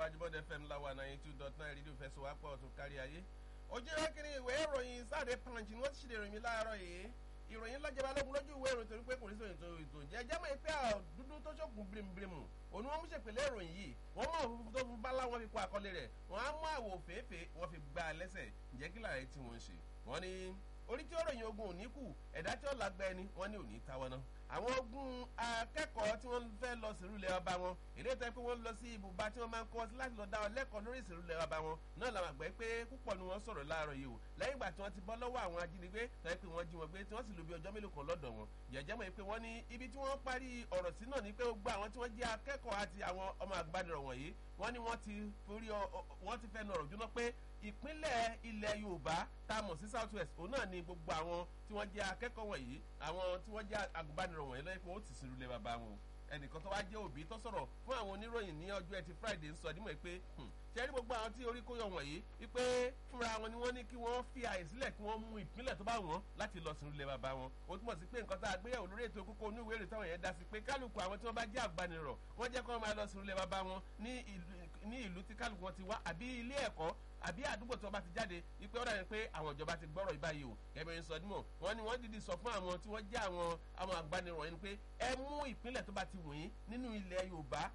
tẹ̀síwájú bọ́dẹ fm láwa ninety two dot nine rédíò fẹsọ̀wápọ̀ ọ̀tún kárí ayé. ojú ìrẹ́kìnrin ìwé ìròyìn sáde punch ni wọ́n ti ṣèlè ìròyìn láàárọ̀ yìí ìròyìn lọ́jọba lógun lójú ìwé ìròyìn torí pé kò ní sọ ètò ètò ìjẹ́ jẹ́mọ̀ ìpè dúdú tó ṣòkun birimubirimu òun wọn mú ṣèpèlè ìròyìn yìí wọ́n mọ̀ òfurufú tó fún bálá wọn fi kó àkọlé rẹ̀ wọ́n á mú àwò fèéfèé wọ́n fi gbá a lẹ́sẹ̀ ǹjẹ́ kí làárẹ̀ tí wọ́n ń ṣe wọ́n ní orí tí ó ròyìn ogun òní kù ẹ̀dá tí ó lágbá ẹni wọ́n ní òní táwọn náà àwọn ogun akẹ́kọ̀ọ́ tí wọ́n fẹ́ lọ sírúlẹ̀ ọba wọn èdè tó yẹ pé wọ́n lọ sí ibùba tí wọ́n máa ń kọ́ sí láti lọ dá ọ lẹ́kọ̀ọ́ lórí ìsìrúlẹ̀ ọba wọn náà làwọn àgbẹ̀ pé púpọ̀ ni wọ́n sọ̀rọ̀ láàárọ̀ yìí o lẹ́yìn ìgbà tí wọ́n ti bọ́ lọ́wọ́ àwọn ajínigbé tó yẹ pé wọ́n jí wọn gbé tí wọ́n sì lò bí ọjọ́ mélòó kan lọ́dọ̀ wọn jẹ̀jẹ́ mọ̀ pé wọ́n ní ibi tí wọ́n parí ọ̀rọ̀ sí náà ni pé gbogbo àwọn tí wọ́n jẹ́ akẹ́kọ̀ọ́ àti àwọn ọmọ àgbàdìrọ̀ wọ̀nyí wọ́n ní wọ́n ti forí wọ́n ti fẹ́ nọ̀rọ̀ jóná pé ìpínlẹ̀ ilẹ̀ yorùbá tá a mọ̀ sí south west òun náà ni gbogbo àwọn tí wọ́n jẹ́ akẹ́kọ̀ọ́ wọ̀nyí àwọn tí wọ́n jẹ́ agùnbánirọ̀ wọ̀nyí lọ́yẹ́ pé ó ti sírú lé bàbá wọn ẹnìkan tó wá jẹ́ òbí tó sọ̀rọ̀ fún àwọn oníròyìn ní ọjọ́ ẹtì friday ń sọ dímọ̀ pé ṣe rí gbogbo àwọn tí orí kó yọ wọ̀nyí wípé fúnra wọn ni wọ́n ní kí wọ́n fi àyè sílẹ̀ kí wọ́n mú ìpínlẹ̀ tó bá wọ́n láti lọ sínú ilé bàbá wọn ó túmọ̀ sí pé nǹkan tá a gbéyàwó lórí ètò kókó oníwèé rè táwọn yẹn dá sí pé kálukú àwọn tí wọ́n bá jẹ́ àgbànirọ̀ wọ́n jẹ́ kí wọ́n máa lọ sínú ilé bàbá wọn ní ìlú tí kálukú wọn ti wá àbí ilé ẹ̀kọ́ àbí àdúgbò tí wọn bá ti jáde ipe ọ̀dà yẹn pé àwọn ìjọba ti gbọ́rọ̀ ìbáyìí o gẹ́gẹ́ bí sọ dímọ̀ wọ́n ní wọ́n dìde sọ fún àwọn tí wọ́n jẹ́ àwọn àwọn àgbànirọ̀ yẹn pé ẹ mú ìpínlẹ̀ tó bá ti wọ̀nyí nínú ilẹ̀ yorùbá